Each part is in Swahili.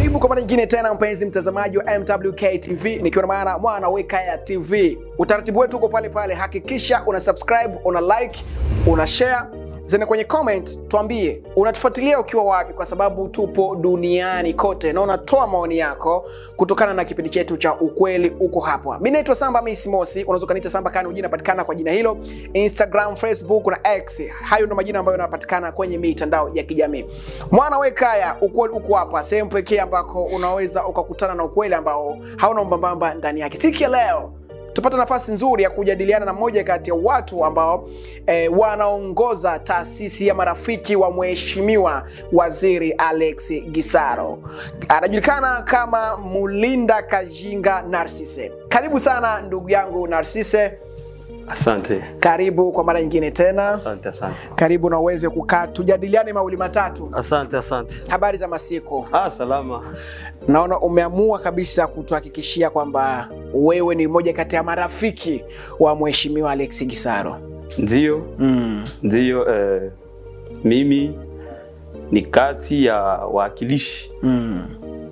Karibu kwa mara nyingine tena mpenzi mtazamaji wa MWK TV, nikiwa na maana mwana weka ya TV. Utaratibu wetu uko pale pale, hakikisha una subscribe, una like, una share zene kwenye comment, tuambie unatufuatilia ukiwa wapi, kwa sababu tupo duniani kote na unatoa maoni yako kutokana na kipindi chetu cha ukweli uko hapa. Mimi naitwa Samba Miss Mosi, unaweza kaniita Samba Kani, ujina napatikana kwa jina hilo Instagram, Facebook na X. Hayo ndio majina ambayo yanapatikana kwenye mitandao ya kijamii. Mwana wekaya, ukweli uko hapa, sehemu pekee ambako unaweza ukakutana na ukweli ambao hauna mbambamba ndani yake. Siku ya leo tupata nafasi nzuri ya kujadiliana na mmoja kati ya watu ambao eh, wanaongoza taasisi ya marafiki wa mheshimiwa waziri Alex Gisaro. Anajulikana kama Mulinda Kajinga Narsise. Karibu sana ndugu yangu Narsise, Asante, karibu kwa mara nyingine tena. asante, asante, Karibu na uweze kukaa tujadiliane mawili matatu. asante, asante. Habari za masiku? Ah, salama. Naona umeamua kabisa kutuhakikishia kwamba wewe ni mmoja kati ya marafiki wa mheshimiwa Alex Gisaro. Ndiyo, Mm. ndiyo. Eh, mimi ni kati ya wawakilishi Mm.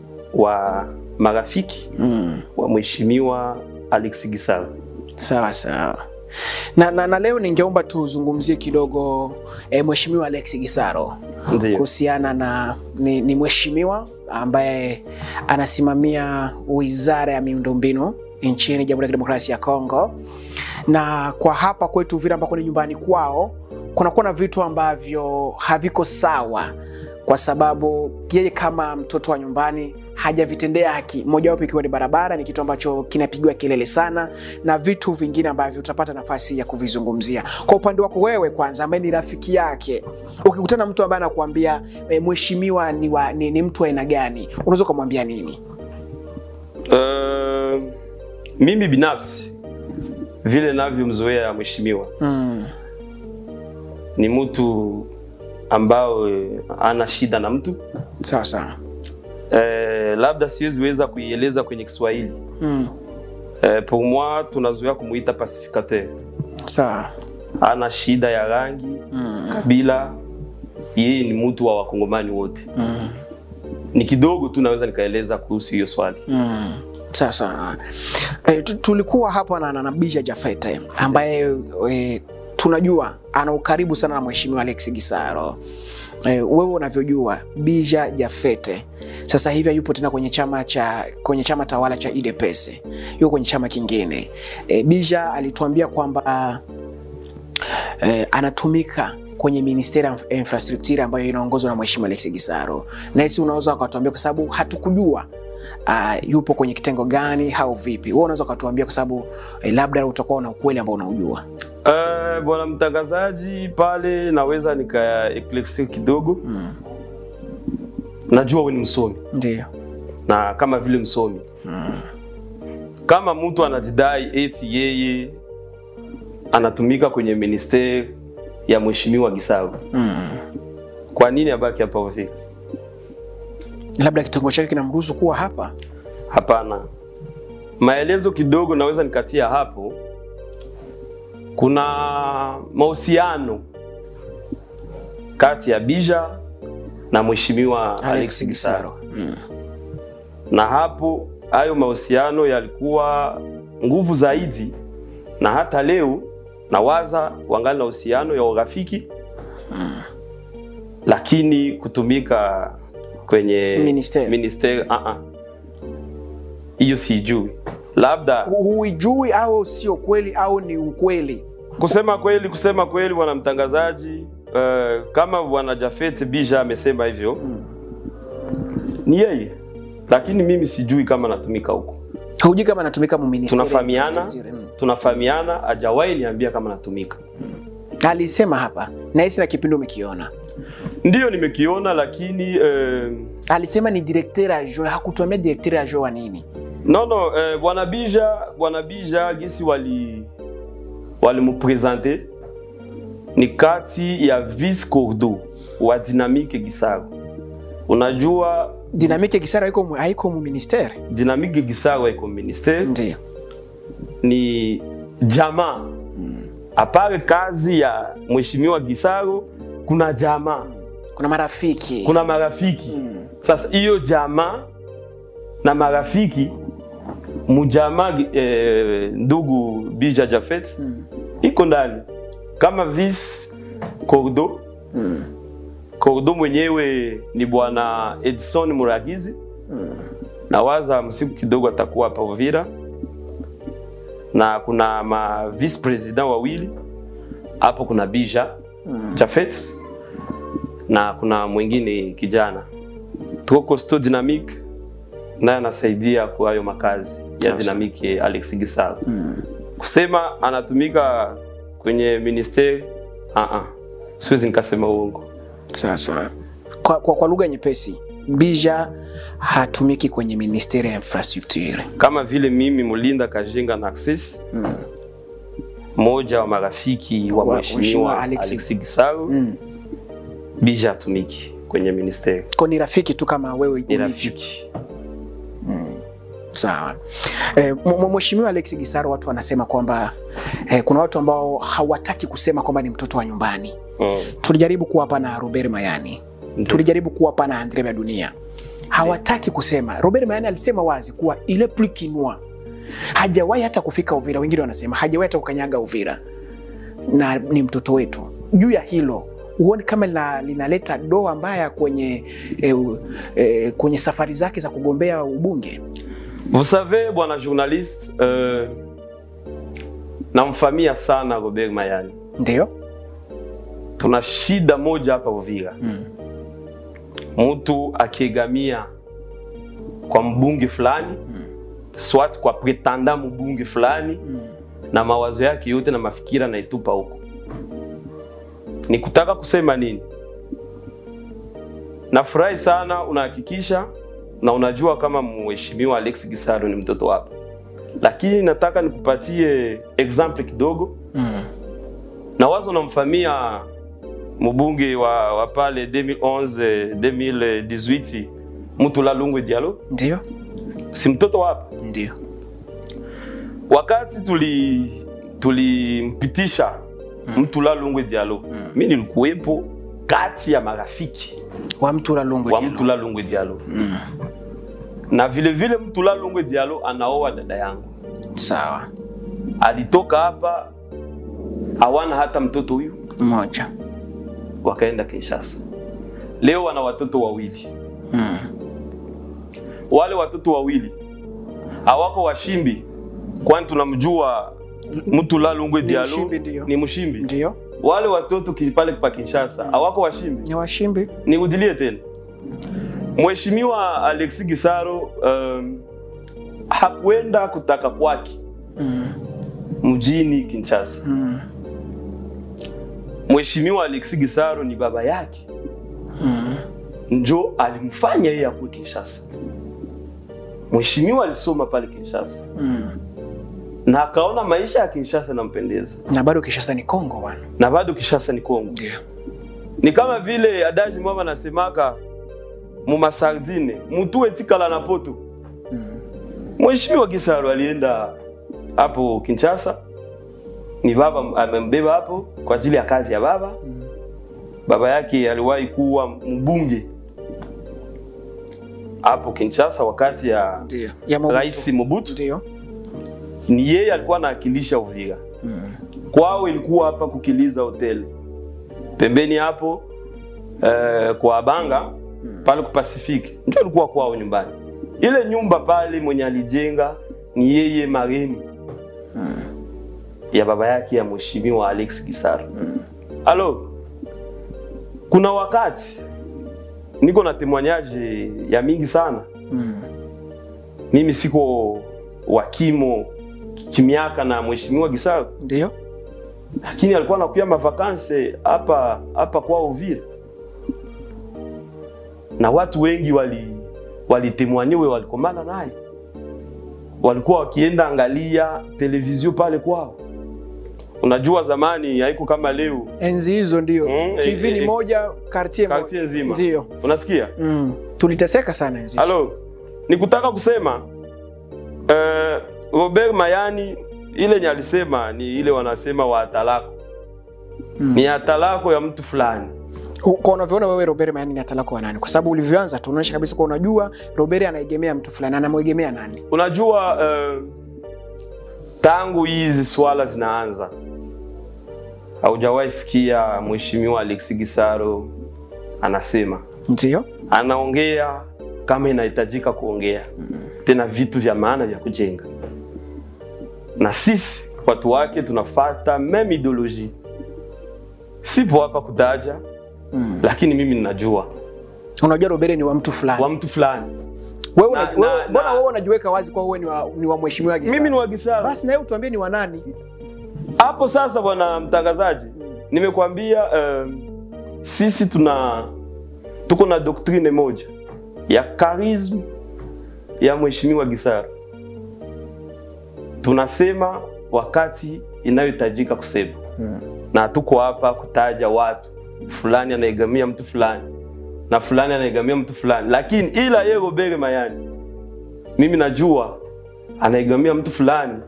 wa marafiki Mm. wa mheshimiwa Alex Gisaro. Sawa sawa. Na, na, na leo ningeomba tuzungumzie kidogo eh, mheshimiwa Alex Gisaro Ndiyo, kuhusiana na ni, ni mheshimiwa ambaye anasimamia wizara ya miundombinu nchini Jamhuri ya Kidemokrasia ya Kongo, na kwa hapa kwetu vile ambako ni nyumbani kwao kunakuwa na vitu ambavyo haviko sawa, kwa sababu yeye kama mtoto wa nyumbani hajavitendea haki. Mojawapo ikiwa ni barabara, ni kitu ambacho kinapigiwa kelele sana, na vitu vingine ambavyo utapata nafasi ya kuvizungumzia. Kwa upande wako wewe, kwanza, ambaye ni rafiki yake, ukikutana na mtu ambaye anakuambia e, mheshimiwa ni, wa, ni, ni mtu wa aina gani, unaweza ukamwambia nini? Eh, mimi binafsi vile navyomzoea mheshimiwa Mm, ni mtu ambao eh, ana shida na mtu sawa sawa. eh, labda siwezi weza kuieleza kwenye Kiswahili Mm, eh, pour moi tunazoea kumuita pacificateur sawa. ana shida ya rangi Mm, kabila yeye ni mtu wa wakongomani wote mm. ni kidogo tu naweza nikaeleza kuhusu hiyo swali Mm, sawa sawa. E, tulikuwa hapa na, na, na Bija Jafete ambaye e, tunajua ana ukaribu sana na mheshimiwa Alex Gisaro. E, wewe unavyojua Bija Jafete sasa hivi yupo tena kwenye chama cha kwenye chama tawala cha UDPS, yuko kwenye chama kingine. E, Bija alituambia kwamba e, anatumika kwenye ministeri ya infrastructure ambayo inaongozwa na mheshimiwa Alex Gisaro, na hisi unaweza ukatuambia kwa sababu hatukujua uh, yupo kwenye kitengo gani au vipi? Wewe unaweza ukatuambia kwa sababu eh, labda utakuwa na ukweli ambao unaujua. Eh, bwana mtangazaji pale naweza nikaeklesi kidogo Mm. najua we ni msomi Ndio. na kama vile msomi kama mtu anajidai eti yeye anatumika kwenye ministeri ya mheshimiwa Gisaro Mm. kwa nini abaki hapa Uvira? Labda kitengo chake kinamruhusu kuwa hapa. Hapana, maelezo kidogo naweza nikatia hapo. Kuna mahusiano kati ya Bija na mheshimiwa Alex Gisaro. Mm. na hapo hayo mahusiano yalikuwa nguvu zaidi, na hata leo nawaza wangali na uhusiano ya urafiki lakini kutumika kwenye Ministeri. ministeri ah ah. hiyo sijui, labda Hu- Huijui au sio kweli au ni ukweli? kusema kweli, kusema kweli, bwana mtangazaji, eh, kama bwana Jafet Bija amesema hivyo Mm. ni yeye, lakini mimi sijui kama natumika huko. Hujui kama anatumika mu ministeri. Tunafahamiana, Mm. tunafahamiana, hajawahi niambia kama natumika. Alisema hapa na hisi na kipindi umekiona. Ndiyo nimekiona, lakini eh, Alisema ni directeur adjoint, hakutuambia directeur adjoint wa nini. no no, eh, bwana Bija, bwana Bija gisi wali walimupresente ni kati ya vice cordo wa Dynamique Gisaro. Unajua Dynamique Gisaro haiko mu- haiko mu ministeri. Dynamique Gisaro iko ministeri Ndio. ni jamaa apare kazi ya mheshimiwa Gisaro, kuna jamaa, Kuna marafiki. kuna marafiki Mm. Sasa hiyo jamaa na marafiki mujama eh, ndugu Bija Jafet iko ndani kama vice Cordo Cordo mwenyewe ni bwana Edson Muragizi na waza msiku kidogo atakuwa hapa Uvira, na kuna ma vice president wawili hapo, kuna Bija Jafet na kuna mwingine kijana tuko Costo Dynamic naye anasaidia kwa hayo makazi ya Sawa, Dynamic ya Alex Gisaro. Kusema anatumika kwenye ministeri ah ah, siwezi nikasema uongo. Sasa kwa, kwa, kwa lugha nyepesi, Bija hatumiki kwenye ministeri ya infrastructure. kama vile mimi Mulinda Kajinga Narcisse mmoja wa marafiki wa Wa- mheshimiwa Mheshimiwa Alex- Alex Gisaro Mm. bija atumiki kwenye ministeri, Kwa ni rafiki tu kama wewe ni ulivyo. rafiki. Sawa. Eh, m- m- Mheshimiwa Alex Gisaro, watu wanasema kwamba eh, kuna watu ambao hawataki kusema kwamba ni mtoto wa nyumbani. Mm. Tulijaribu kuwapa na Robert Mayani, Ndio. tulijaribu kuwapa na Andre ya dunia, hawataki kusema. Robert Mayani alisema wazi kuwa ile plus kinwa hajawahi hata kufika Uvira. Wengine wanasema hajawahi hata kukanyaga Uvira na ni mtoto wetu. Juu ya hilo huoni kama lina- linaleta doa mbaya kwenye eh, eh, kwenye safari zake za kugombea ubunge? Vous savez bwana journaliste, euh, namfamia sana Robert Mayani. Ndio. Tuna shida moja hapa Uvira, Mm. mtu akiegamia kwa mbunge fulani swat kwa pretenda mbunge fulani Mm. na mawazo yake yote na mafikira naitupa huko. Ni kutaka kusema nini? Nafurahi sana unahakikisha na unajua kama mheshimiwa Alex Gisaro ni mtoto wako, lakini nataka nikupatie example kidogo Mm. na wazo namfamia mbunge wa, wa pale 2011 2018 Mutula Lungwe Diallo, Ndio. si mtoto hapa Ndio. wakati tuli tulimpitisha Mutula Lungwe Diallo, mi nilikuwepo kati ya marafiki Wa Mtula Lungwe wa Diallo. Mutula Lungwe Diallo na vile vile Mutula Lungwe Diallo anaoa dada yangu, Sawa. alitoka hapa hawana hata mtoto huyu, Mmoja. wakaenda Kinshasa. Leo wana watoto wawili. Mm. Wale watoto wawili hawako washimbi, kwani tunamjua Mutula Lungwe Ni Diallo mshimbi ndio. ni mshimbi. Ndio. Wale watoto ki- pale pa Kinshasa hawako washimbi. Ni washimbi. Nirudilie tena, Mheshimiwa Alexis Gisaro um, hakwenda kutaka kwake Mm. mjini Kinshasa. Mm. Mheshimiwa Alexis Gisaro ni baba yake Mm. njo alimfanya yeye akuwe Kinshasa. Mheshimiwa alisoma pale Kinshasa Mm. na akaona maisha ya Kinshasa nampendeza, Na bado Kinshasa ni Kongo bwana. na bado Kinshasa ni Kongo. Ndio. Ni kama vile adaji mwama nasemaka mumasardine mutu etikala na poto. Mm. Mheshimiwa Gisaro alienda hapo Kinshasa, ni baba amembeba hapo kwa ajili ya kazi ya baba. Mm. Baba yake aliwahi kuwa mbunge hapo Kinshasa wakati ya Ndio. Ya Mobutu. Rais Mobutu. Ndio. Ni yeye alikuwa anawakilisha Uvira. Mm. Kwao ilikuwa hapa Kukiliza Hotel, pembeni hapo eh, kwa Banga pale ku Pacific, ndio ilikuwa kwao nyumbani. Ile nyumba pale mwenye alijenga ni yeye marehemu ya baba yake ya mheshimiwa Alex Gisaro. Alo, kuna wakati niko na témoignage ya mingi sana. Mm. Mimi siko wakimo kimiaka na mheshimiwa Gisaro, Ndio. lakini alikuwa anakuya mavakanse hapa hapa kwa Uvira, na watu wengi wali walitemwanyiwe walikomana naye, walikuwa wakienda angalia televizio pale kwao. Unajua zamani haiko kama leo, Enzi hizo ndio. Mm, TV eh, ni eh, moja, quartier moja. kartie nzima, Ndio. unasikia? Mm. Tuliteseka sana enzi hizo. Halo, nikutaka kusema eh, Robert Mayani ile nye alisema ni ile wanasema wa atalako Mm. ni atalako ya mtu fulani kwa unavyoona wewe Robert Mayani ni atalako wa nani? Kwa sababu ulivyoanza tu unaonyesha kabisa kwa unajua Robert anaegemea mtu fulani, anamwegemea nani? Unajua uh, tangu hizi swala zinaanza haujawahi sikia mheshimiwa Alexis Gisaro anasema, Ndio. anaongea kama inahitajika kuongea tena vitu vya maana vya kujenga, na sisi watu wake tunafata meme ideology. Sipo hapa kutaja Mm. lakini mimi ninajua Unajua Robert ni wa mtu fulani. wa mtu fulani. Wewe na- una- wewe- na- mbona na- wewe unajiweka wazi kwa wewe ni wa, ni wa mheshimiwa Gisaro? Mimi ni wa Gisaro. Basi na wewe utuambie ni wa nani? hapo sasa, bwana mtangazaji, nimekwambia um, sisi tuna tuko na doktrine moja ya charisme ya mheshimiwa Gisaro. Tunasema wakati inayohitajika kusema na tuko hapa kutaja watu fulani anaegamia mtu fulani na fulani anaegamia mtu fulani, lakini ila yeye Robert Mayani, mimi najua anaegamia mtu fulani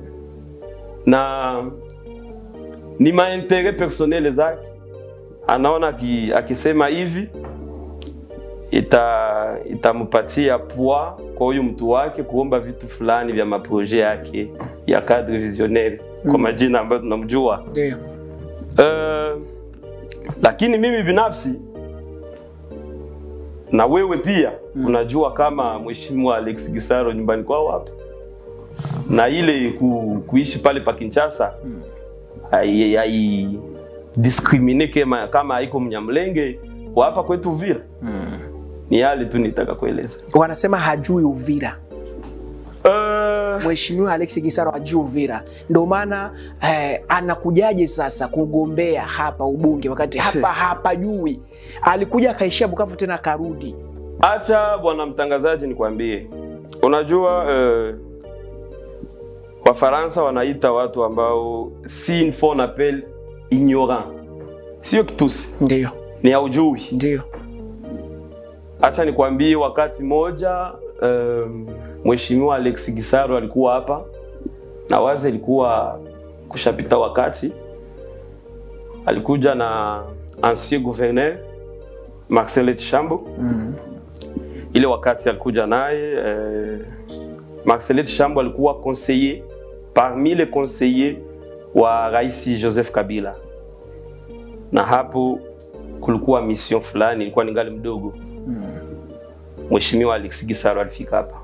na ni maentere personnel zake, anaona aki- akisema hivi ita itampatia poa kwa huyu mtu wake kuomba vitu fulani vya maproje yake ya cadre visionnaire kwa Mm. majina ambayo tunamjua. Ndio. Uh, lakini mimi binafsi na wewe pia Mm. unajua kama mheshimiwa Alex Gisaro nyumbani kwao hapa na ile ku, kuishi pale pa Kinshasa Mm. hai, hai discrimine kama kama haiko Mnyamlenge wa hapa kwetu Uvira. Ni yale tu nitaka kueleza. Wanasema hajui Uvira. Uh, Mheshimiwa Alex Gisaro hajui Uvira, ndio maana eh, anakujaje sasa kugombea hapa ubunge wakati hapa hapajui? Alikuja akaishia Bukavu tena akarudi. Acha bwana mtangazaji, nikwambie, unajua uh, Wafaransa wanaita watu ambao si une fois on appelle ignorant, sio kitusi, Ndio, ni haujui. ndio. Acha nikwambie, wakati moja um, mheshimiwa Alex Gisaro alikuwa hapa na wazi, ilikuwa kushapita wakati, alikuja na ancien gouverneur Marcel Chambo Mm. ile wakati alikuja naye eh, Marcelet Chambo alikuwa conseiller parmi les conseillers wa Rais Joseph Kabila, na hapo kulikuwa mission fulani, ilikuwa ningali mdogo. Mheshimiwa Alex Gisaro alifika hapa,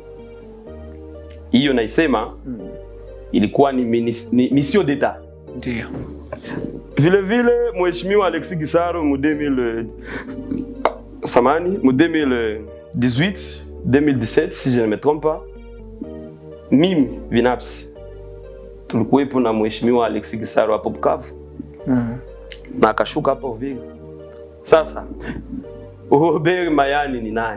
hiyo naisema Mm. ilikuwa ni, minis, ni mission d'etat. Ndio. Vile vile Mheshimiwa Alexis Gisaro mu 2000 samani mu 2018 2017 si je ne me trompe pas, mimi binafsi tulikuwepo na Mheshimiwa Alexis Gisaro hapo Bukavu Mm. na akashuka hapa Uvira. Sasa Robert Mayani ni nani?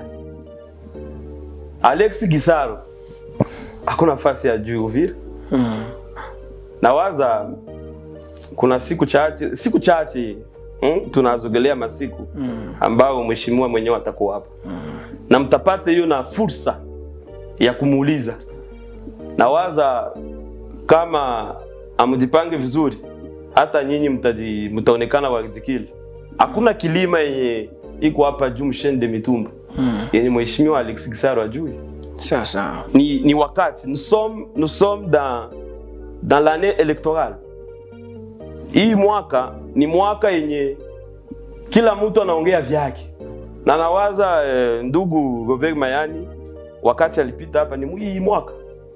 Alexis Gisaro hakuna nafasi ya juu Uvira. Mm. Nawaza kuna siku chache siku chache mm, tunazogelea masiku Mm. ambao mheshimiwa mwenyewe atakuwa hapa na mtapata hiyo na fursa ya kumuuliza. Nawaza kama amjipange vizuri, hata nyinyi mtaji- mtaonekana warizikili. Hakuna kilima yenye iko hapa juu msheni de mitumba Mm. yenye mheshimiwa Alex Gisaro ajui. Sawa sawa. Ni, ni wakati nous sommes, nous sommes dans, dans l'année électorale. Hii mwaka ni mwaka yenye kila mtu anaongea vyake, na nawaza eh, ndugu Robert Mayani wakati alipita hapa ni hii mwaka,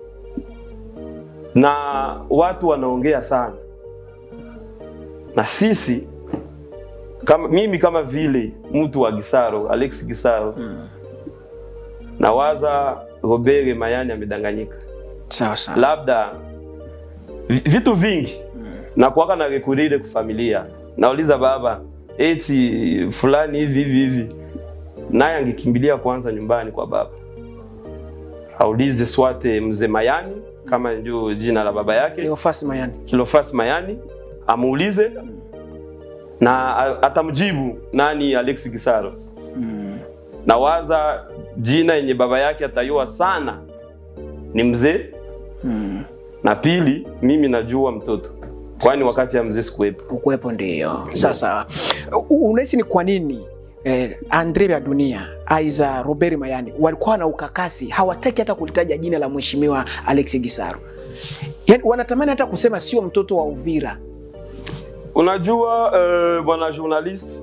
na watu wanaongea sana, na sisi kama, mimi kama vile mtu wa Gisaro, Alex Gisaro Mm. nawaza Robert Mayani amedanganyika, Sawa sawa. labda vi- vitu vingi na kuwaka na rekurire kufamilia, nauliza baba eti fulani hivi hivi hivi, naye angekimbilia kwanza nyumbani kwa baba, aulize swate mzee Mayani kama ndio jina la baba yake Cleophas Mayani. Kilofas Mayani, amuulize na a- atamjibu nani Alex Gisaro. Mm. Nawaza jina yenye baba yake atayua sana ni mzee, Mm. na pili mimi najua mtoto kwani wakati ya mzee sikuwepo. ukuwepo ndio sasa u- unahisi ni kwa nini eh, andre vya dunia aiza robert mayani walikuwa na ukakasi hawataki hata kulitaja jina la mheshimiwa alex gisaro yani, wanatamani hata kusema sio mtoto wa uvira Unajua uh, bwana journalist,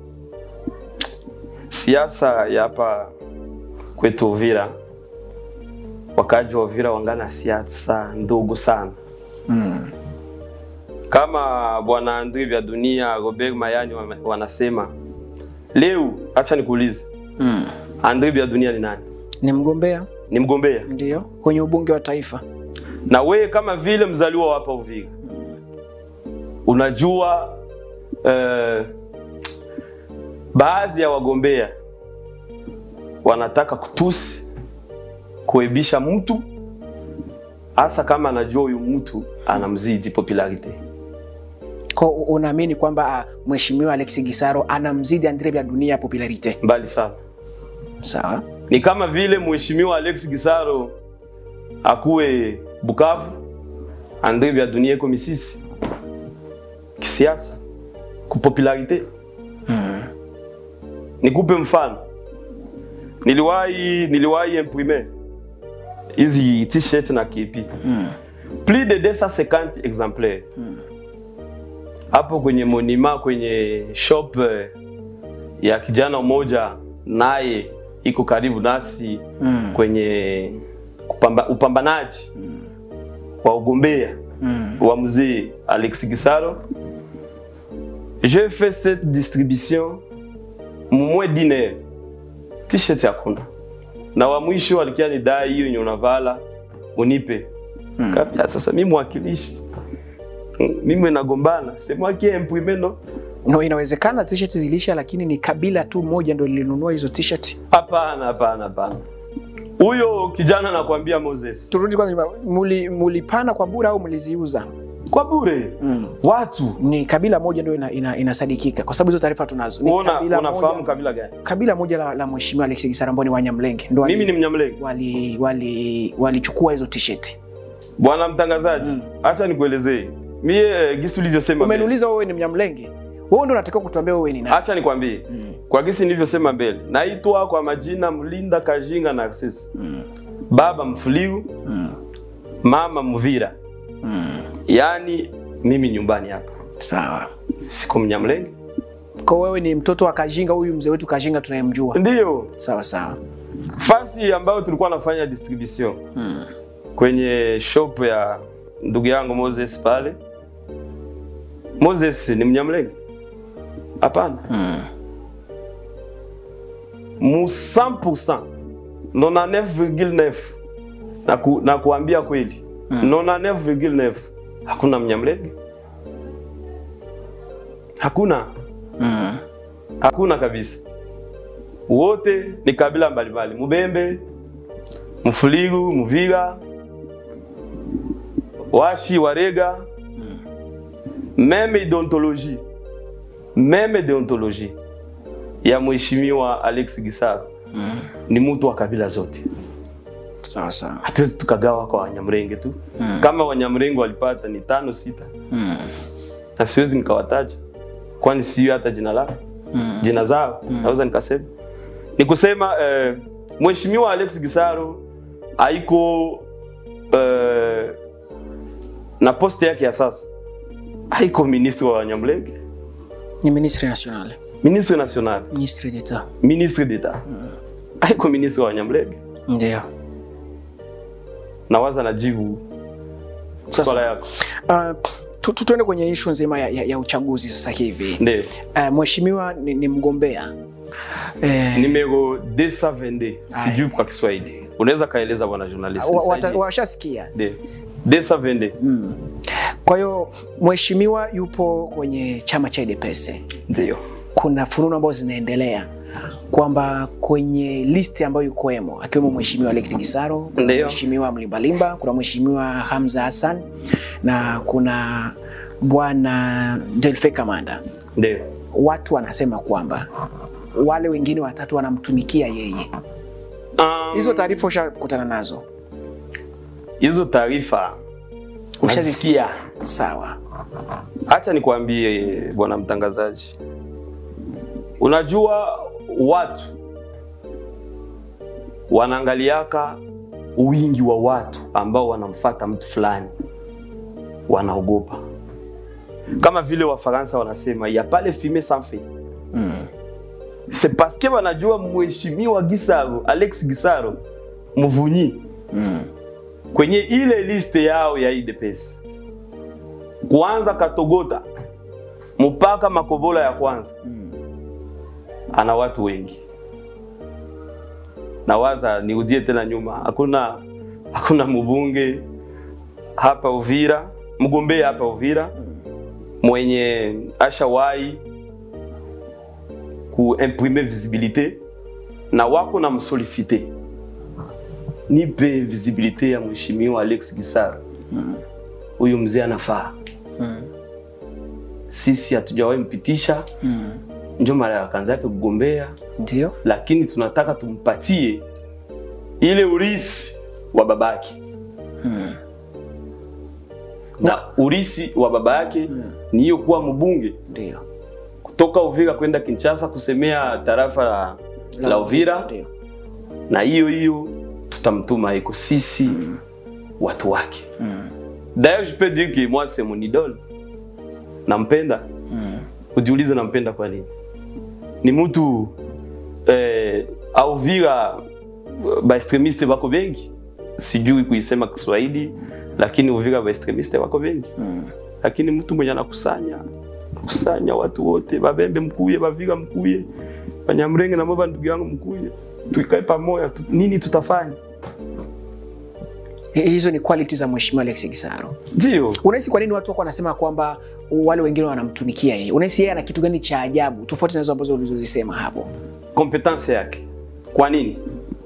siasa ya hapa kwetu Uvira, wakaji wa Uvira wangana siasa ndogo sana mm. kama bwana Andre vya dunia Robert Mayani wame- wanasema leo. Acha nikuulize, Mm. Andre vya dunia ni nani? ni mgombea Ni mgombea, ndio kwenye ubunge wa taifa na wewe kama vile mzaliwa wa hapa Uvira unajua eh, baadhi ya wagombea wanataka kutusi kuebisha mtu hasa kama anajua huyu mtu anamzidi popularity. ko unaamini kwamba ah, mheshimiwa alex gisaro anamzidi andre vya dunia popularite Mbali sana, sawa ni kama vile mheshimiwa Alex Gisaro akuwe Bukavu, Andre vya dunia iko Misisi kisiasa kupopularite. mm. Nikupe mfano, niliwahi niliwahi imprimer hizi t-shirt na kipi Mm. plus de 250 exemplaires hapo kwenye monima kwenye shop eh, ya kijana mmoja naye iko karibu nasi Mm. kwenye kupamba, upambanaji wa ugombea Mm. wa mzee Alex Gisaro. J'ai fait cette distribution mumwe dine t-shirt hakuna, na wa mwisho alikia ni dai hiyo yenye unavala unipe Mm. Kabla sasa mimi mwakilishi Mm, mimi nagombana sema kia imprime no no inawezekana t-shirt zilisha lakini ni kabila tu moja ndo lilinunua hizo t-shirt hapana hapana hapana huyo kijana nakwambia Moses turudi kwanza nyuma. muli, mulipana kwa bure au mliziuza kwa bure mm. watu ni kabila moja ndio ina, ina, inasadikika kwa sababu hizo taarifa tunazo ni Una, kabila unafahamu moja, kabila gani? kabila moja la, la mheshimiwa Alex Gisara ambao ni Wanyamlenge ndo Mimi wali- ni Mnyamlenge. wali wali walichukua hizo t-shirt. Bwana mtangazaji, Mm. acha nikuelezee. Mie gisi ulivyosema mbele. Umeniuliza wewe ni Mnyamlenge, wewe ndo unatakiwa kutuambia wewe ni nani? Acha nikwambie. Mm. Kwa gisi nilivyosema mbele. Naitwa kwa majina Mlinda Kajinga Narcisse. Mm. Baba Mfuliu, Mm. mama Mvira. Mm. Yaani mimi nyumbani hapa. Sawa. Siko Mnyamlenge. Kwa wewe ni mtoto wa Kajinga, huyu mzee wetu Kajinga tunayemjua. Ndiyo. Sawa sawa. Fasi ambayo tulikuwa nafanya distribution Mm. kwenye shop ya ndugu yangu Moses pale. Moses ni Mnyamlenge? Hapana. Mm. mu 100% 99,9 na, ku, na kuambia kweli Mm. 99,9 hakuna Mnyamlenge, hakuna Mm. hakuna kabisa, wote ni kabila mbalimbali, Mubembe, Mfuligu, Muvira, Washi, Warega, meme ideontologie meme deontologie ya mheshimiwa Alex Gisaro Mm. ni mtu wa kabila zote. Sawa sawa. Hatuwezi tukagawa kwa Wanyamrenge tu. Mm. Kama Wanyamrenge walipata ni tano sita, Mm. na siwezi nikawataja, kwani sio hata jina lao Mm. jina zao naweza nikasema ni kusema eh, mheshimiwa Alex Gisaro haiko eh, na poste yake ya sasa haiko ministre wa Wanyamlenge, Ni ministre national. ministre national, Ministre d'etat. ministre d'etat, haiko ministre wa Wanyamlenge. Ndio. Nawaza najibu Sasa. swala yako, Uh, tu- tu- tuende kwenye ishu nzima ya, ya, ya uchaguzi sasa hivi. ndio Uh, mheshimiwa ni, ni mgombea eh, numero 222 Aya. sijui kwa Kiswahili, unaweza kaeleza bwana journalist? wa- wata- nisaidie. washasikia Ndio 222 mm. Kwa hiyo mheshimiwa yupo kwenye chama cha UDPS. ndio Kuna fununu ambazo zinaendelea kwamba kwenye listi ambayo yukoemo akiwemo mheshimiwa Alex Gisaro, kuna Ndio. mheshimiwa Mlimbalimba, kuna mheshimiwa Hamza Hassan na kuna bwana Delfe Kamanda. ndio Watu wanasema kwamba wale wengine watatu wanamtumikia yeye. Um, Hizo taarifa ushakutana nazo? hizo taarifa Ushazisikia? Sawa. Acha nikwambie bwana mtangazaji, unajua watu wanaangaliaka wingi wa watu ambao wanamfata mtu fulani, wanaogopa kama vile Wafaransa wanasema ya pale fumer sans feu. C'est parce que wanajua mheshimiwa Gisaro, Alex Gisaro Muvunyi kwenye ile liste yao ya IDPS kuanza Katogota mpaka Makobola ya kwanza ana watu wengi. Nawaza niudie tena nyuma, hakuna hakuna mbunge hapa Uvira, mgombea hapa Uvira mwenye ashawahi kuimprime visibilite na wako na msolicite nipe visibilite ya mheshimiwa Alex Gisaro. Huyu mzee anafaa. Sisi hatujawahi mpitisha, ndio mara ya kwanza yake kugombea, Ndio. lakini tunataka tumpatie ile urisi wa babake na urisi wa baba yake ni hiyo kuwa mbunge Ndio. kutoka Uvira kwenda Kinshasa kusemea tarafa la, la Uvira Ndio. na hiyo hiyo tutamtuma iko sisi watu wake. D'ailleurs je peux dire que moi c'est mon idole. Nampenda. Ujiulize nampenda kwa nini? Ni mtu eh, Uvira ba extremiste wako wengi. Sijui kuisema Kiswahili lakini Uvira ba extremiste wako wengi. Lakini mtu mwenye anakusanya kusanya watu wote, Babembe mkuye, Baviga mkuye, Banyamrenge na Moba ndugu yangu mkuye, tuikae pamoja tu, nini tutafanya? Hi- Hizo ni quality za Mheshimiwa Alex Gisaro. Ndio Unahisi kwa nini watu wako wanasema kwamba wale wengine wanamtumikia yeye? Unahisi yeye ana kitu gani cha ajabu tofauti na hizo ambazo ulizozisema hapo? kompetence yake. Kwa nini?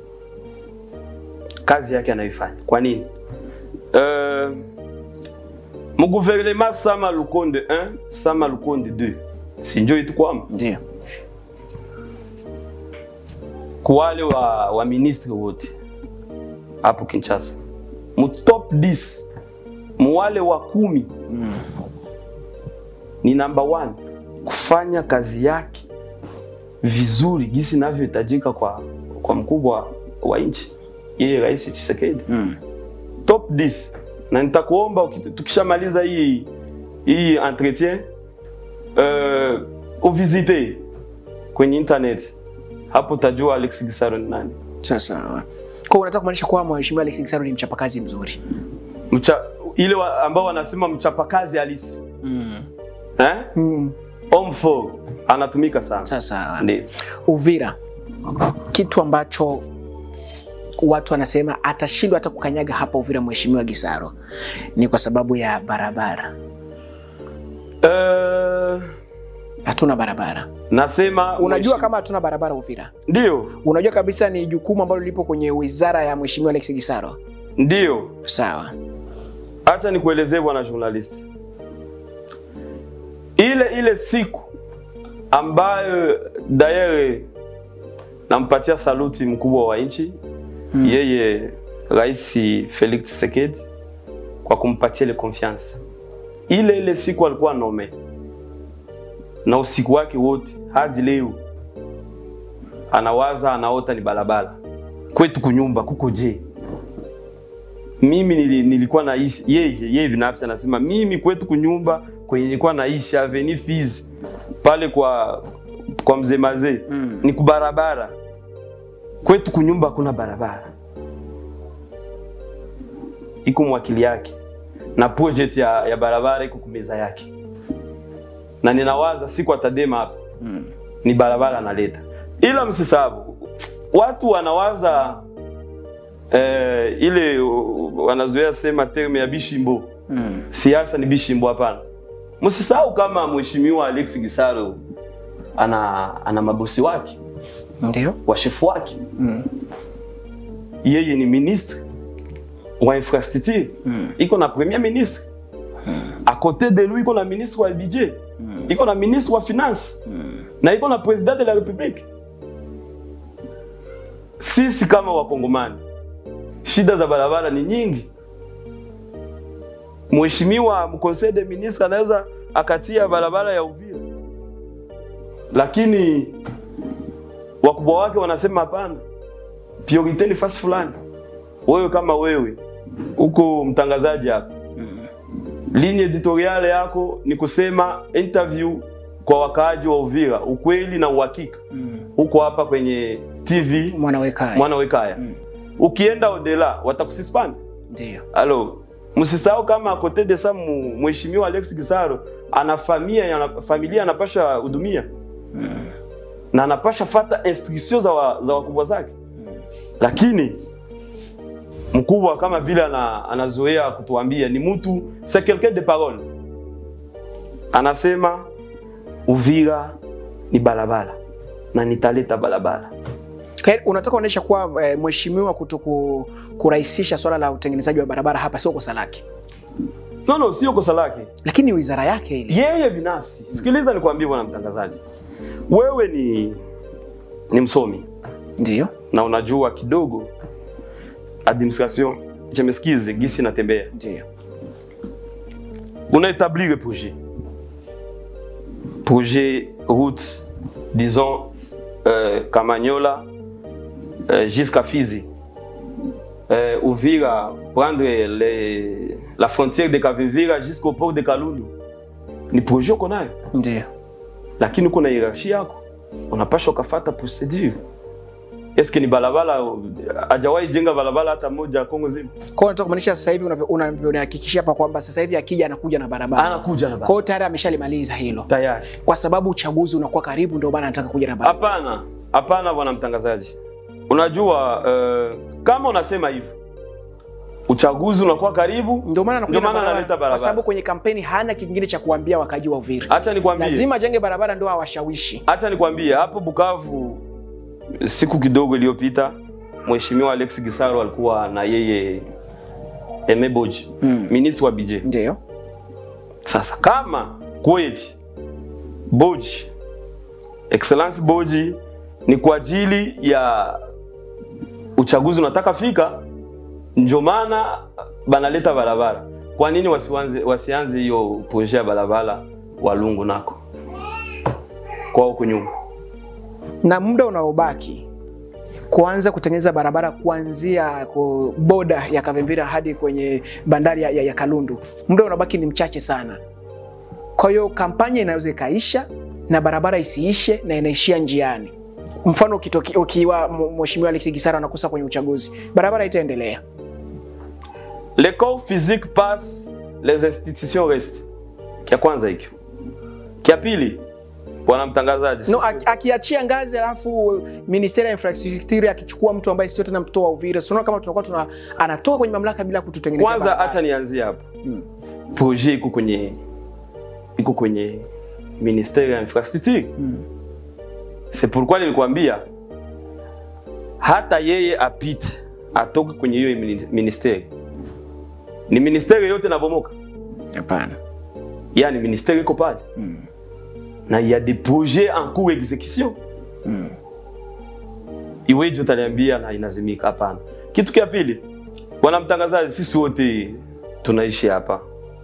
Kazi yake anaifanya. Kwa nini? Uh, muguvernema sama Lukonde 1 sama Lukonde 2 sinjo itukwama Ndio. kwa wale wa, wa ministri wote hapo Kinshasa, mu top 10 mu wale wa kumi ni number one kufanya kazi yake vizuri gisi inavyohitajika kwa, kwa mkubwa wa nchi yeye Rais Tshisekedi top 10 na nitakuomba uki- tukishamaliza hii hii entretien uh, uvisite kwenye internet hapo utajua Alex Gisaro ni nani. Sasa kwa hiyo unataka kumaanisha kwamba Mheshimiwa Alex Gisaro ni mchapakazi mzuri. Mcha, ile wa, ambao wanasema mchapakazi halisi eh? Mm. Homme fort anatumika sana. Sasa Ndio. Uvira, kitu ambacho watu wanasema atashindwa hata kukanyaga hapa Uvira Mheshimiwa Gisaro ni kwa sababu ya barabara. Uh, Hatuna barabara. nasema Unajua mweshi- kama hatuna barabara Uvira, ndio unajua kabisa ni jukumu ambalo lipo kwenye wizara ya Mheshimiwa Alex Gisaro. ndio, Sawa. acha nikuelezee bwana journalist, ile ile siku ambayo dayere nampatia saluti mkubwa wa nchi yeye Rais Felix Tshisekedi kwa kumpatia ile confiance. Ile ile siku alikuwa nome na usiku wake wote hadi leo anawaza, anaota ni barabara kwetu kunyumba kuko je. Mimi nili, nilikuwa naishi yeye yeye binafsi anasema mimi kwetu kunyumba kwenye nilikuwa naishi Avenue Fizi pale kwa kwa mzee mazee Mm. ni kubarabara kwetu kunyumba kuna barabara iko mwakili yake na project ya, ya barabara iko kumeza yake na ninawaza siku atadema hapa Mm. ni barabara analeta ila msisabu watu wanawaza eh, ile uh, wanazoea sema terme ya bishimbo Mm. siasa ni bishimbo hapana msisahau kama mheshimiwa Alex Gisaro ana ana mabosi wake Ndio. washefu wake Mm. yeye ni ministre wa infrastructure Mm. iko na premier ministre à côté de lui iko na ministre wa budget iko na ministre wa finance na iko na president de la republique sisi kama wakongomani shida za barabara ni nyingi mheshimiwa mconseil de ministre anaweza akatia barabara ya Uvira, lakini wakubwa wake wanasema hapana, priorite ni fasi fulani. Wewe kama wewe uko mtangazaji hapa, ligne editoriale yako ni kusema interview kwa wakaaji wa Uvira, ukweli na uhakika. Uko hapa kwenye TV Mwanawekaya. mwana wekaya Mm. ukienda odela watakususpend. Ndio. Alo, msisahau kama kote de sa mu- mheshimiwa Alex Gisaro ana familia ana, familia anapasha hudumia na anapasha fata instruction za, wa, za wakubwa zake, lakini mkubwa kama vile ana, anazoea kutuambia ni mtu c'est quelqu'un de parole, anasema Uvira ni balabala na nitaleta balabala. Kwa hiyo unataka kuonyesha kuwa eh, mheshimiwa kutoku kurahisisha swala la utengenezaji wa barabara hapa sio kosa lake, No, no, sio kosa lake lakini wizara yake ile. yeye binafsi. Sikiliza nikwambie, bwana mtangazaji, wewe ni ni msomi Ndio. na unajua kidogo administration jemesikize gisi natembea, Ndio. una établir projet projet route disons euh, Kamanyola euh, jusqu'à Fizi euh, Uvira prendre les, la frontière de Kavivira jusqu'au port de Kalundu ni projet uko nayo Ndio. lakini uko na hierarchie yako, unapaswa ukafata procedure. Eske ni barabara, hajawahi jenga barabara hata moja Kongo zima, Kwa hiyo unataka kumaanisha sasa hivi unavyo- unavyonihakikishia hapa kwamba sasa hivi akija anakuja na barabara. anakuja na Kwa barabara hiyo tayari ameshalimaliza hilo. tayari. Kwa sababu uchaguzi unakuwa karibu ndio maana anataka kuja na barabara. Hapana, hapana bwana mtangazaji, unajua uh, kama unasema hivyo uchaguzi unakuwa karibu, Ndio maana anakuja Ndio na maana barabara. analeta barabara. Kwa sababu kwenye kampeni hana kingine cha kuambia wakaji wa Uvira. acha nikwambie, Lazima ajenge barabara ndio awashawishi. acha nikwambie hapo Bukavu, siku kidogo iliyopita, mheshimiwa Alex Gisaro alikuwa na yeye Aime Boji, Mm. ministre wa budget Ndio. Sasa kama kweli Boji, Excellence Boji ni kwa ajili ya uchaguzi unataka fika, ndio maana banaleta barabara. Kwa nini wasianze wasianze hiyo projet ya barabara Walungu nako kwa huko nyuma? Na muda unaobaki kuanza kutengeneza barabara kuanzia ku boda ya Kavimvira hadi kwenye bandari ya, ya, ya Kalundu, muda unabaki ni mchache sana. Kwa hiyo kampanya inaweza ikaisha na barabara isiishe na inaishia njiani. Mfano ukitoki- ukiwa m- mheshimiwa Alex Gisara anakosa kwenye uchaguzi, barabara itaendelea. Le corps physique passe, les institutions restent. Kia kwanza hikyo. Kia pili, bwana mtangazaji, No, sisi- aki- akiachia ngazi alafu ministeri ya infrastructure akichukua mtu ambaye sio tena mtoto wa Uvira, sio kama tunakuwa tuna anatoka kwenye mamlaka bila kututengenezea kwanza barabara. acha nianzie hapa Mm. projet iko kwenye iko kwenye ministère ya infrastructure Mm. c'est pourquoi nilikwambia hata yeye apite atoke kwenye hiyo mini- ministère ni ministère yote nabomoka Hapana. yani ministère iko pale Mm. na il y a des projets en cours exécution Mm. iweje utaniambia na inazimika? Hapana. Kitu kia pili, bwana mtangazaji, sisi wote tunaishi hapa,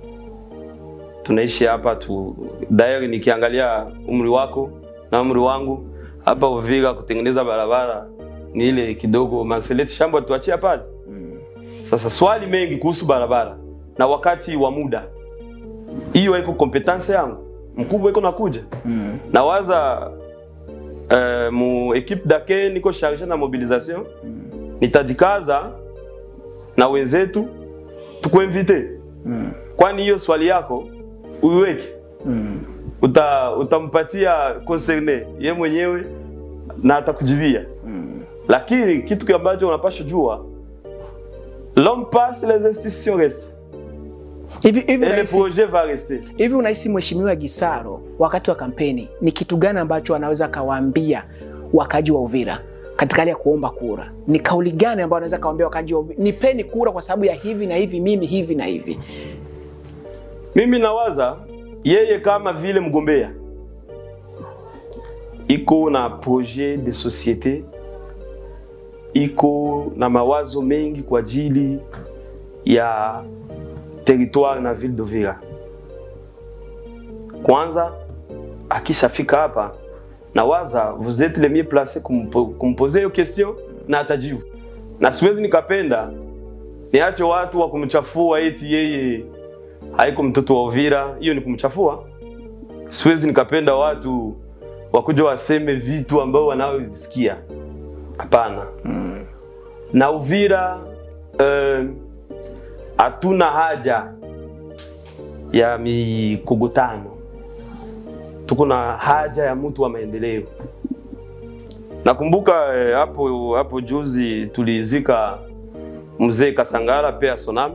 tunaishi hapa tu. Dairi nikiangalia umri wako na umri wangu hapa Uvira, kutengeneza barabara ni ile kidogo Marcelet Shamba tuachia pale. Sasa swali mengi kuhusu barabara na wakati wa muda, hiyo haiko kompetence yangu, mkubwa iko nakuja Mm. nawaza uh, mu equipe dake niko charge na mobilisation nitajikaza na wenzetu tukuinvite Mm. kwani hiyo swali yako uiweke Mm. uta, utampatia concerne ye mwenyewe na atakujibia Mm. lakini kitu ambacho unapasha jua l'homme passe les institutions restent Hivi hivi et le unahisi projet va rester hivi unahisi mheshimiwa Gisaro wakati wa kampeni ni kitu gani ambacho anaweza akawaambia wakaji wa Uvira katika hali ya kuomba kura? Ni kauli gani ambayo anaweza akawaambia wakaji wa Uvira, nipeni kura kwa sababu ya hivi na hivi, mimi hivi na hivi? Mimi nawaza yeye kama vile mgombea iko na projet de societe, iko na mawazo mengi kwa ajili ya territoire na ville d'Uvira. Kwanza akishafika hapa nawaza vous êtes le mieux placé kumpo- kumposer hiyo question na atajibu, na siwezi nikapenda niache watu wa kumchafua eti yeye haiko mtoto wa Uvira, hiyo ni kumchafua. Siwezi nikapenda watu wakuja waseme vitu ambao wanavyosikia. Hapana. Na Uvira eh, hatuna haja ya mikogotano, tuko na haja ya mtu wa maendeleo. Nakumbuka eh, hapo hapo juzi tulizika mzee Kasangala pea Sonam.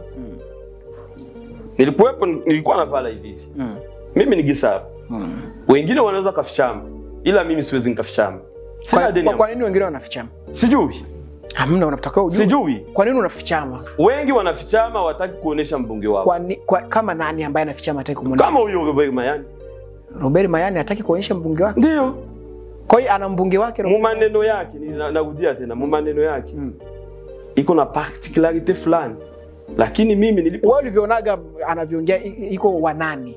Nilikuwepo, nilikuwa navala hivi hivi. Mm. Mimi ni Gisara, Mm. wengine wanaweza kafichama, ila mimi siwezi nikafichama. Sina Kwa, deni kwa, ya kwa nini wengine wanafichama? Sijui, Hamna, unatakiwa ujue. sijui. Kwa nini unafichama? Wengi wanafichama, wataki kuonesha mbunge wao, Kwa, ni, kwa, kama nani ambaye anafichama hataki kumwonyesha? kama huyo Robert Mayani. Robert Mayani hataki kuonyesha mbunge wake. Ndio Kwa hiyo ana mbunge wake mu Robert. maneno yake, ni- na- narudia tena, mu maneno yake Mm. iko na particularity fulani, lakini mimi nilipo, Wewe ulivyoonaga anavyoongea i- iko wanani?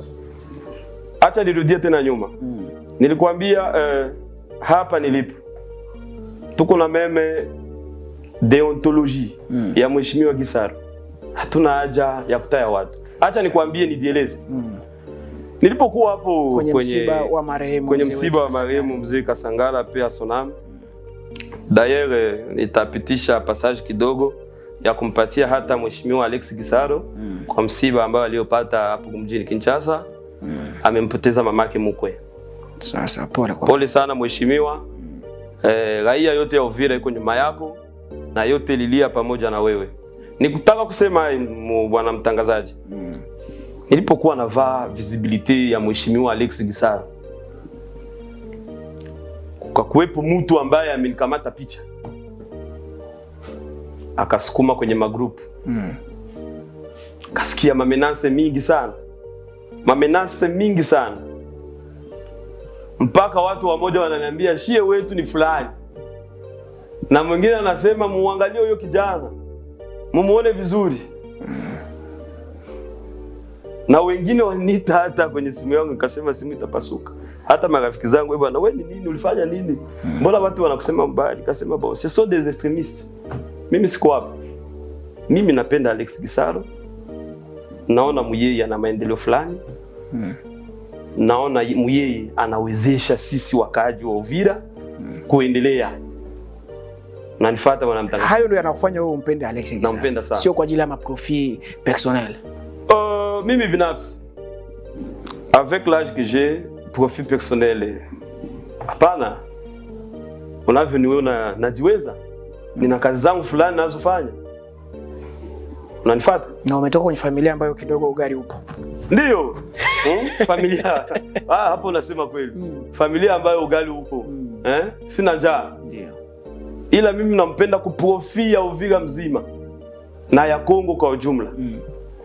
acha nirudie tena nyuma, Mm. nilikwambia eh, hapa nilipo tuko na meme deontologie Mm. ya mheshimiwa Gisaro, hatuna haja ya kutaya watu. Acha nikwambie, nijieleze. Mm. Nilipokuwa hapo Kwenye, msiba wa marehemu kwenye mzee msiba wa wetu marehemu mzee Kasangala pia Sonam. D'ailleurs nitapitisha passage kidogo ya kumpatia hata mheshimiwa Alex Gisaro Mm. kwa msiba ambao aliopata hapo mjini Kinshasa. Mm. Amempoteza mamake mkwe. Sasa pole kwa Pole sana mheshimiwa. Eh, raia yote ya Uvira iko nyuma yako na yote lilia pamoja na wewe. Nikutaka kusema mu- bwana mtangazaji, Mm. nilipokuwa navaa visibility ya mheshimiwa Alex Gisaro, kwa kuwepo mtu ambaye amenikamata picha akasukuma kwenye magrupu, Mm. kasikia mamenase mingi sana, mamenase mingi sana, mpaka watu wamoja wananiambia shie wetu ni fulani, na mwingine anasema muangalie huyo kijana, mumuone vizuri na wengine waliniita hata kwenye simu yangu, nikasema simu itapasuka. Hata marafiki zangu, "Eh bwana, wewe ni nini? Ulifanya nini? Mbona watu wanakusema mbaya? Nikasema bon, ce sont des extremistes. Mimi siko hapa. Mimi napenda Alex Gisaro, naona muyeye ana maendeleo fulani Mm. naona muyeye anawezesha sisi wakaaji wa Uvira kuendelea. Nanifuata bwana mtangazaji. Hayo ndio yanakufanya wewe umpende Alex Gisaro. Nampenda sana. Sio kwa ajili ya maprofi personnel. Euh, mimi binafsi avec l'âge que j'ai profit personnel hapana unavyoniona najiweza nina kazi zangu fulani nazofanya unanifata Na umetoka kwenye familia ambayo kidogo ugari upo. ndio hmm? familia ah, hapo unasema kweli Mm. familia ambayo ugali upo Mm. eh? sina njaa Ndio. ila mimi nampenda kuprofia Uvira mzima na ya Kongo kwa ujumla Mm.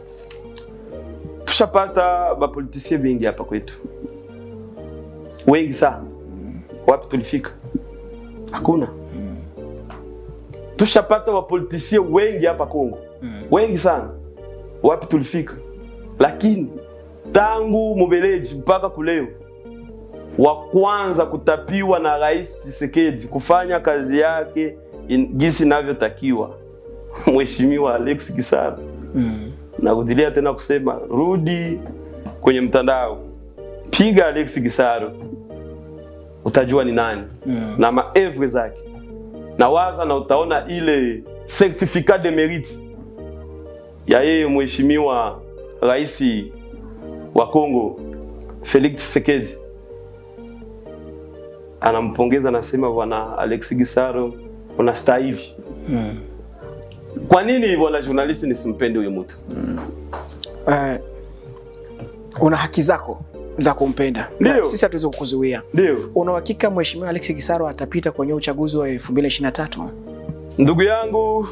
tushapata bapolitisie bengi hapa kwetu, wengi sana. Wapi tulifika? Hakuna. Tushapata wapolitisie wengi hapa Kongo, Mm. wengi sana. Wapi tulifika? Lakini tangu Mubeleji mpaka kuleo, wa kwanza kutapiwa na Rais Tshisekedi kufanya kazi yake in- gisi inavyotakiwa, Mheshimiwa Alex Gisaro Mm. narudilia tena kusema rudi kwenye mtandao, piga Alex Gisaro, utajua ni nani Mm. na maevre zake, na waza na utaona ile certificat de mérite ya yeye mheshimiwa rais wa Kongo Felix Tshisekedi anampongeza, anasema bwana Alex Gisaro unastahili. Mm. Kwa nini bwana journalist nisimpende huyo mtu? Eh, una haki zako za kumpenda. Ndio. Na Sisi hatuwezi kukuzuia. Ndio Una uhakika Mheshimiwa Alex Gisaro atapita kwenye uchaguzi wa 2023? Ndugu yangu,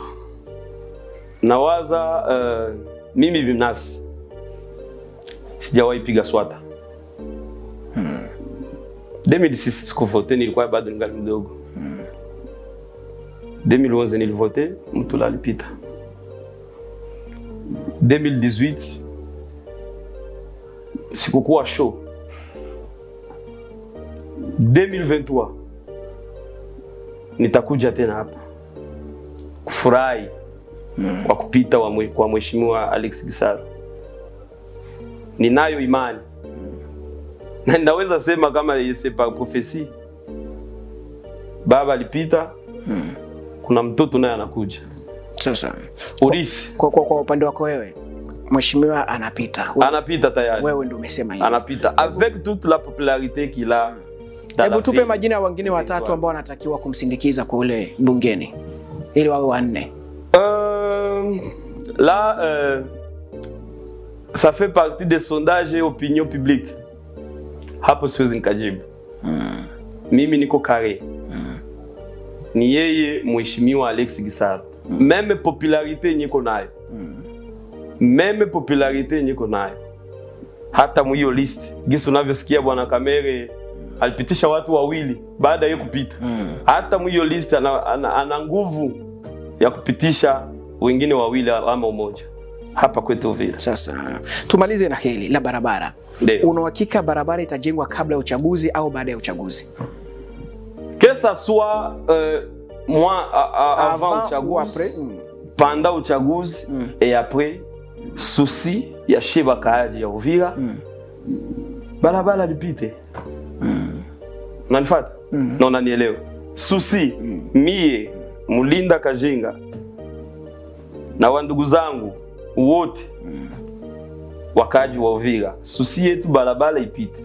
nawaza uh, mimi binafsi sijawahi piga swata hmm. 2006 sikuvote, nilikuwa bado ningali mdogo hmm. 2011 nilivote, mtu alipita 2018 sikukuwa show 2023 nitakuja tena hapa kufurahi kwa kupita wa mwe, kwa mheshimiwa Alex Gisaro. Ninayo imani na ninaweza sema kama c'est par prophecy, baba alipita, kuna mtoto naye anakuja Sasa urisi, kwa, kwa, kwa upande wako wewe mheshimiwa anapita, We- anapita tayari, wewe ndio umesema hivyo. anapita avec toute la popularité qu'il a dans Hebu la tupe ville. majina ya wengine watatu Territoire. ambao wanatakiwa kumsindikiza kule bungeni ili wawe wanne. Euh, là, euh, ça fait partie des sondages et opinion publique. Hapo siwezi nikajibu. Mimi niko kare. Ni yeye mheshimiwa Alex Gisaro. Meme popularité yenye iko nayo. Meme popularité yenye iko nayo. Hata mwiyo list. Gisi unavyosikia bwana Kamere alipitisha watu wawili baada ya yeye kupita. Hata mwiyo list ana, ana, ana nguvu ya kupitisha wengine wawili ama umoja hapa kwetu Uvira. Sasa tumalize na hili la barabara. Ndio. Una uhakika barabara itajengwa kabla ya uchaguzi au baada ya uchaguzi? Que ça soit euh, moi a- a- avant ou uchaguzi, après? Mm. pendant uchaguzi Mm. et après, susi ya she bakaaji ya Uvira Mm. barabara lipite. Unanifuata? Mm. Na unanielewa? Susi mie Mulinda Kajinga na wandugu zangu wote wakaji wa Uvira, susi yetu barabara ipite,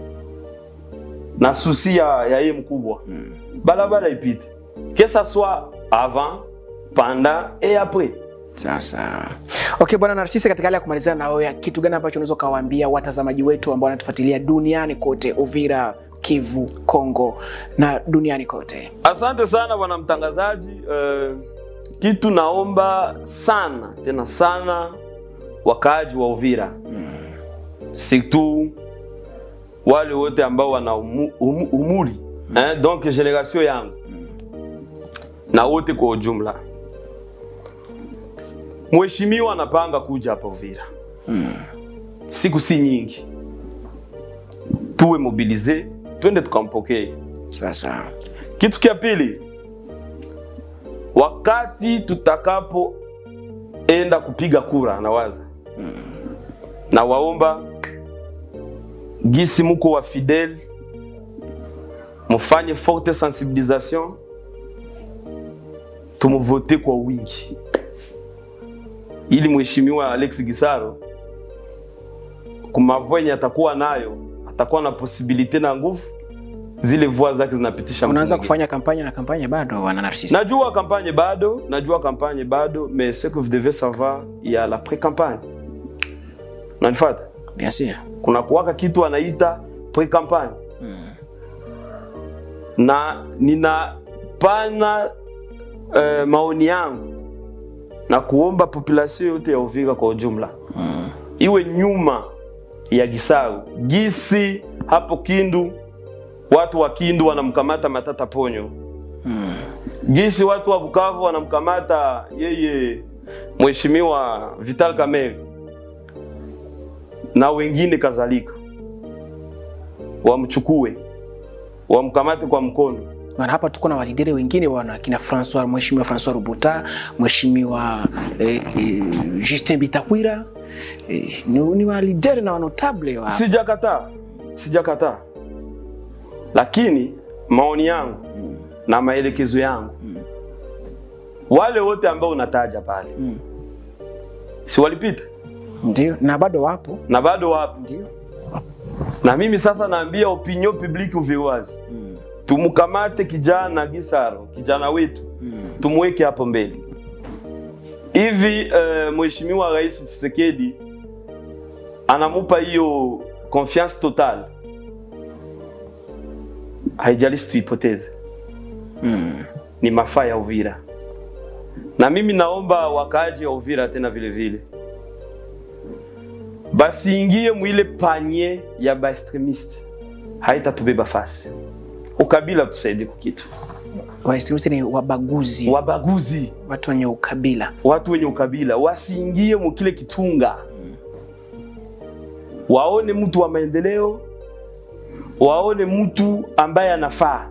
na susi ya, ya ye mkubwa barabara ipite, que ça soit avant, pendant et après. Sasa okay, bwana Narsisi, katika hali ya kumalizana na wewe, kitu gani ambacho unaweza ukawaambia watazamaji wetu ambao wanatufuatilia duniani kote, Uvira, Kivu, Kongo na duniani kote? Asante sana bwana mtangazaji. Uh, kitu naomba sana tena sana wakaaji wa Uvira surtout wale wote ambao wana umu, umu, umuri eh, donc generation yangu na wote kwa ujumla, mheshimiwa anapanga kuja hapa Uvira siku si nyingi, tuwe mobilize, twende tukampokee. Sasa Kitu kia pili, wakati tutakapoenda kupiga kura, nawaza na waomba gisi muko wa fidel, mufanye forte sensibilisation, tumuvote kwa wingi, ili mheshimiwa Alex Gisaro kumavwenye atakuwa nayo, atakuwa na posibilite na nguvu zile voix zake zinapitisha mtu unaanza mwingine. kufanya kampanya na kampanya bado, bwana Narsisi? Najua kampanye bado, najua kampanye bado, mais ce que vous devez savoir, il y a la pré-campagne. Unanifuata? Bien sûr. Kuna kuwaka kitu anaita pre-campagne. Na ninapana uh, maoni yangu na kuomba population yote ya Uvira kwa ujumla iwe nyuma ya Gisaro. Gisi hapo Kindu watu wa Kindu wanamkamata Matata Ponyo gisi watu wa Bukavu wanamkamata yeye mheshimiwa Vital Kamerhe na wengine kadhalika, wamchukue wamkamate kwa mkono. Maana hapa tuko na walidere wengine wana kina Francois, mheshimiwa Francois Rubuta, mheshimiwa eh, eh, Justin Bitakwira eh, ni, ni walidere na wanotable wa Sijakataa, sijakataa, lakini maoni yangu na maelekezo yangu, wale wote ambao unataja pale Mm. si walipita ndio, na bado wapo na bado wapo, ndio. na mimi sasa naambia opinion publique uviwazi Mm. tumkamate kijana Gisaro, kijana wetu Mm. tumweke hapo mbele hivi. Uh, mheshimiwa Rais Tshisekedi anamupa hiyo confiance totale, haijalishi tuipoteze, Mm. ni mafaa ya Uvira, na mimi naomba wakaaji wa Uvira tena vile vile basiingie mwile panye ya baextremiste, haitatubeba fasi. Ukabila tusaidie kukitu wa extremist ni wabaguzi, wabaguzi watu wenye ukabila. watu wenye ukabila wasiingie mukile kitunga, waone mtu wa maendeleo, waone mtu ambaye anafaa,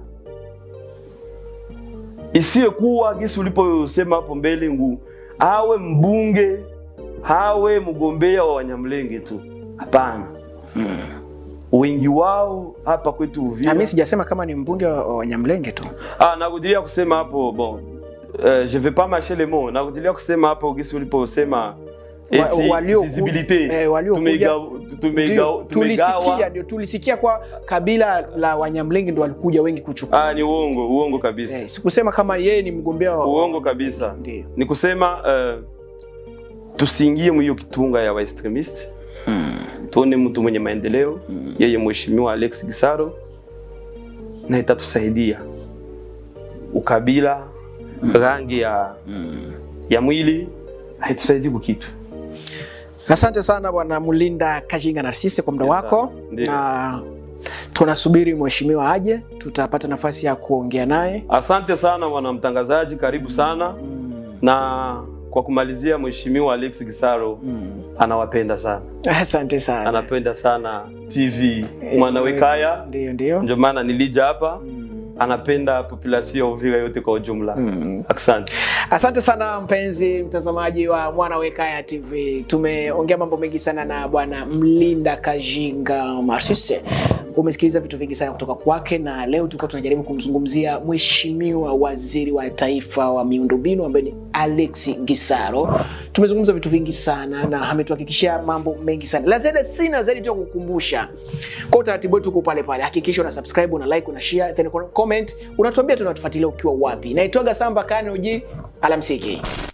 isiwe kuwa gisi uliposema hapo mbele ngu awe mbunge awe mgombea wa Wanyamlenge tu. Hapana, wengi wao hapa kwetu Na Uvira mimi sijasema kama ni mbunge wa wa Wanyamlenge tu. Ah, nakudilia kusema hapo bon. Euh, je vais pas mâcher les mots. Nakudilia kusema hapo gisi uliposema eti walioku- visibilité. eh, waliokuja- Tumeiga- tumeiga- Ndio, tulisikia tumegawa. ndio tulisikia kwa kabila la Wanyamlenge ndio walikuja wengi kuchukua. Ah, ni uongo, uongo kabisa. Eh, sikusema kama yeye ni mgombea wa Uongo kabisa. Ndio. Ni kusema uh, tusiingie mwiyo kitunga ya waextremist tuone mtu mwenye maendeleo yeye mheshimiwa Alex Gisaro na itatusaidia ukabila rangi ya, ya mwili haitusaidii kukitu Asante sana bwana Mulinda Kajinga Narsisi kwa muda Yes, wako, sir. Ndio. na tunasubiri mheshimiwa aje, tutapata nafasi ya kuongea naye. asante sana bwana mtangazaji karibu sana na kwa kumalizia mheshimiwa Alex Gisaro anawapenda sana Asante sana. anapenda sana TV Mwanawekaya Ndio, ndio. ndio maana nilija hapa anapenda population ya Uvira yote kwa ujumla asante Asante sana mpenzi mtazamaji wa Mwana Wekaya TV. Tumeongea mambo mengi sana na bwana Mlinda Kajinga Marsise. Umesikiliza vitu vingi sana kutoka kwake, na leo tulikuwa tunajaribu kumzungumzia mheshimiwa waziri wa taifa wa miundombinu ambaye ni Alex Gisaro. Tumezungumza vitu vingi sana na ametuhakikishia mambo mengi sana. La ziada sina zaidi tu ya kukumbusha kwa utaratibu wetu uko pale pale. Hakikisha una subscribe, una like, una share, then comment, unatuambia tunatufuatilia ukiwa wapi. Naitwaga Samba Kane Uji, alamsiki.